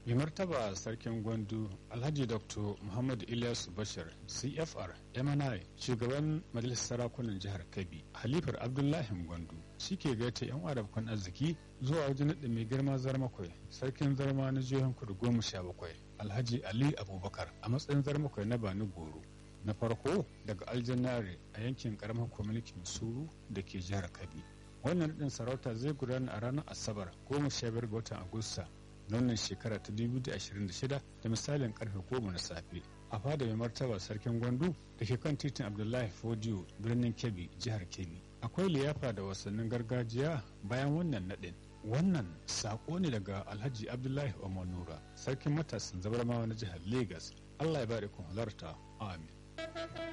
mai martaba sarkin gwandu alhaji dr muhammad ilyas bashir cfr mni shugaban majalisar sarakunan jihar kebbi halifar abdullahi gwandu shi ke gaita yan arabkan arziki zuwa wajen naɗin mai girma zarmakwai sarkin zarma na jihohin kudu goma sha bakwai alhaji ali abubakar a matsayin zarmakwai na bani goro na farko daga aljannare a yankin karamar kwamitin suru da ke jihar kebbi wannan naɗin sarauta zai gudana a ranar asabar goma sha biyar ga watan agusta na wannan shekara ta 2026 da misalin karfe goma na safe a fada mai martaba sarkin gwandu da ke kan titin abdullahi fodiyo birnin kebbi jihar kebbi akwai liyafa da wasannin gargajiya bayan wannan naɗin wannan saƙo ne daga alhaji abdullahi nura sarkin matasan zabarmawa na jihar lagos allah ya bada kun halarta amin